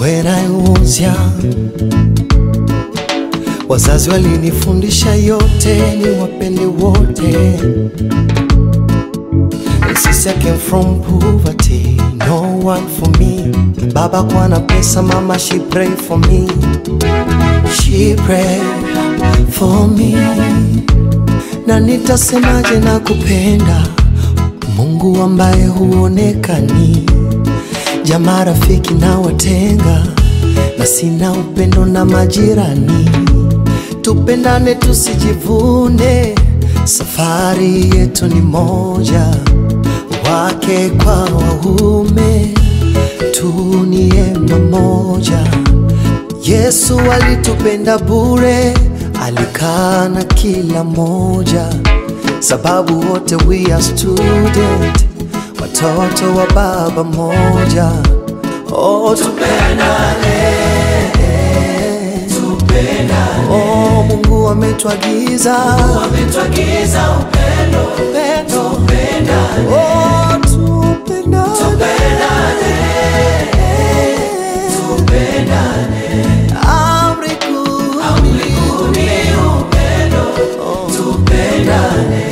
When I was young, wazazi walinifundisha yote ni wapende wote. Since I came from poverty, no one for me. Baba kwa na pesa, mama she pray for me. She pray for me. Na nitasemaje na kupenda Mungu ambaye huonekani, jamaa rafiki na watenga, na sina upendo na majirani. Tupendane tusijivune, safari yetu ni moja, wake kwa waume, tu ni ema moja. Yesu alitupenda bure, alikaa na kila moja, sababu wote we are student, watoto wa baba moja. Oh, tupendane, oh, Mungu ametuagiza Ametuagiza upendo, upendo, tupendane, oh, tupendane, tupendane. amri kuu Amri kuu ni upendo, tupendane.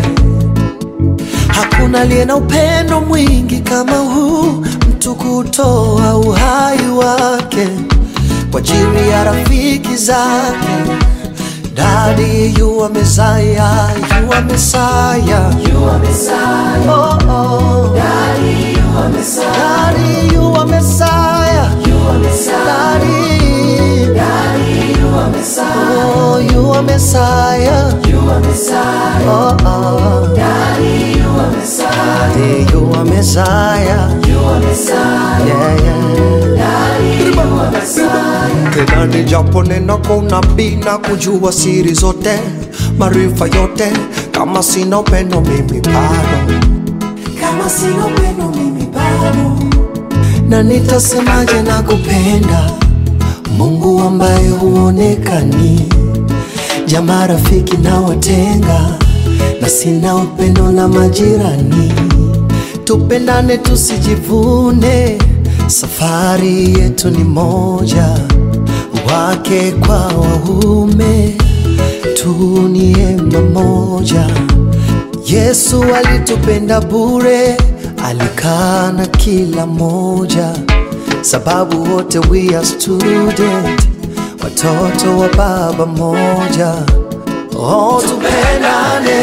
Hakuna aliye na upendo mwingi kama huu, mtu kutoa uhai wake kwa ajili ya rafiki zake. Daddy, you are Messiah, you are Messiah. You are Messiah, Oh, oh. Daddy, you are Messiah, Daddy, you are Messiah. you are Messiah, Daddy, Daddy, you are Messiah, oh, you are Messiah. you are Messiah, Oh, oh. Daddy, you are Messiah, Daddy, you are Messiah. you are Messiah, Yeah, yeah. Daddy, you are Messiah. tena ni japo nena kwa unabii na kujua siri zote maarifa yote kama sina upendo mimi bado Kama sina upendo mimi bado na nitasemaje na kupenda mungu ambaye huonekani jamaa rafiki na watenga na sina upendo na majirani tupendane tusijivune safari yetu ni moja wake kwa waume tu ni ema moja Yesu alitupenda bure, alikaa na kila moja, sababu wote we are student, watoto wa baba moja. Oh, tupendane,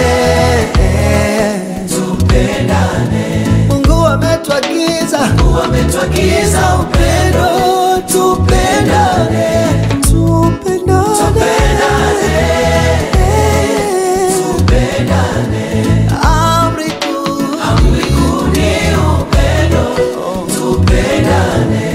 tupendane, Mungu ametuagiza Mungu ametuagiza upendo, tupendane, tupendane, tupendane. amri kuu Amri kuu ni upendo, tupendane.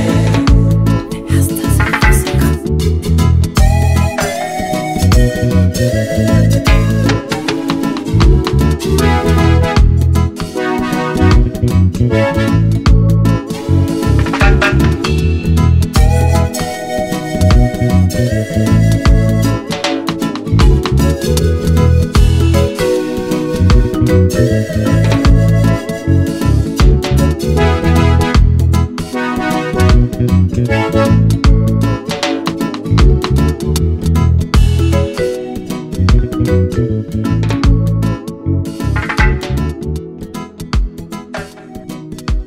Thank